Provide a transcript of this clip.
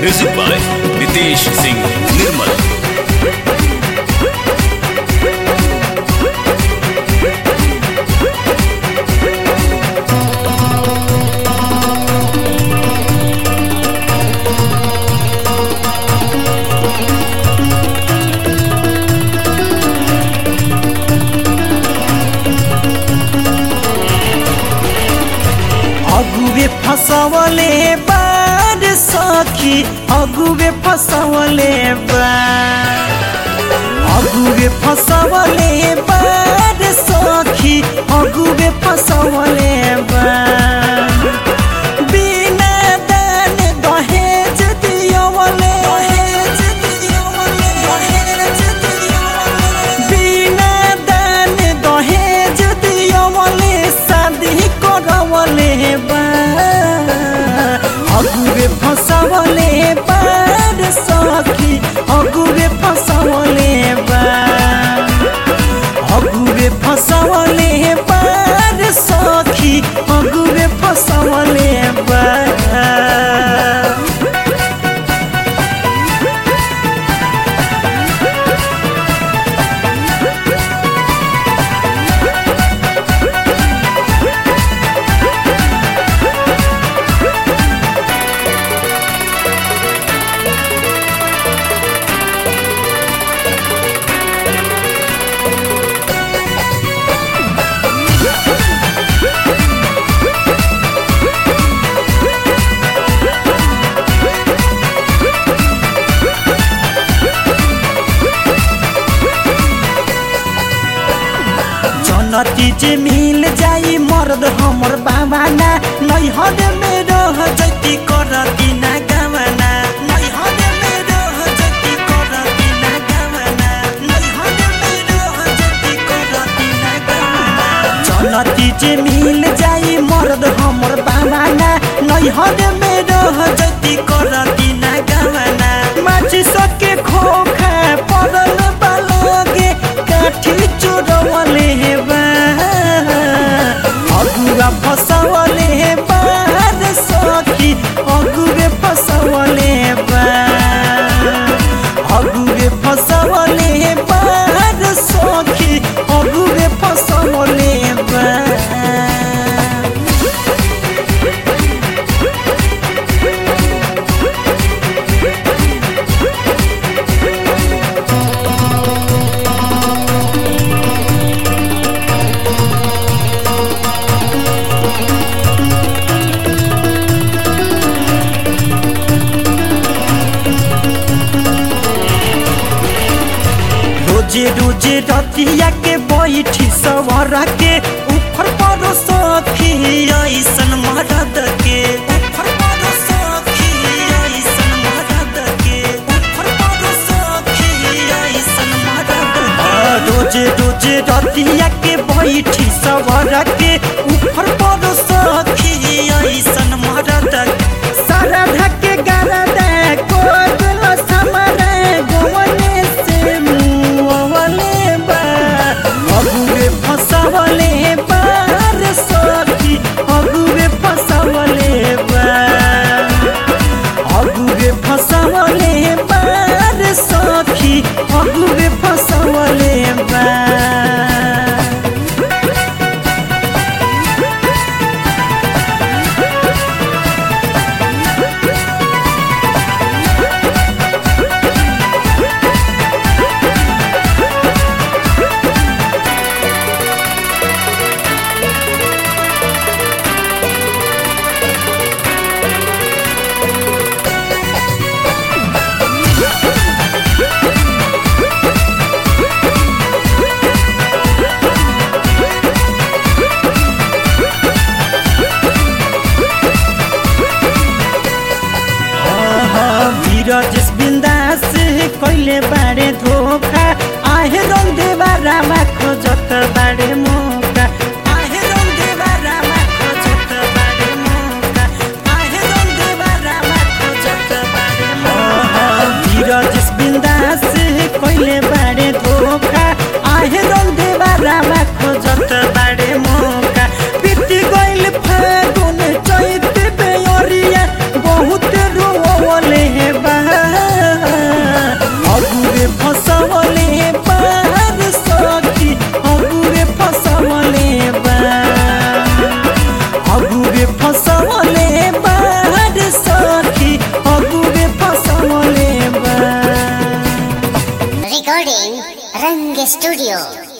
Music by Nitesh Singh Nirmal अगुवे फसवले बार सखी अगुवे फसवले बार अगुवे फसवले बार सखी अगुवे फसवले बार बिना दान दहेज दियवले बिना दान दहेज दियवले शादी करवले बा अगुवे फसवले बार सखी अगुवे फसवले बा अगुवे फसवले बार सखी अगुवे फसवले बा जनती जे मिल जाई मर्द हमर बाबाना नैहर में रह जति करती ना गवना नैहर में रह जति करती ना गवना नैहर में रह जति करती ना गवना जनती जे मिल जाई मर्द हमर बाबाना नैहर में रह जति करती ना गवना माछी सके खोखा पड़ल बालगे काठी चोरवले बा अगुआ फसवले बार सखी अगुवे फसवले बा अगुवे फसवले बार सखी अगुवे फसवले बा रोजे रोजे रतिया के बैठी सवरा के ऊपर परो सखी ऐसन मरद के ऊपर परो सखी ऐसन मरद के ऊपर परो सखी ऐसन मरद के रोजे रोजे रतिया के बैठी सवरा के ऊपर परो सखी ऐसन मरद के सारा ढके गरदा कोदल समरे गोवने से मुवले बा अगुवे फसवले बार सखी अगुवे फसवले बा अगुवे फसवले बार सखी अगुवे फसवले बा फसवले बार सखी अगुए फसवले बा अगुए फसवले बार सखी अगुए फसवले बा Recording Rang Studio.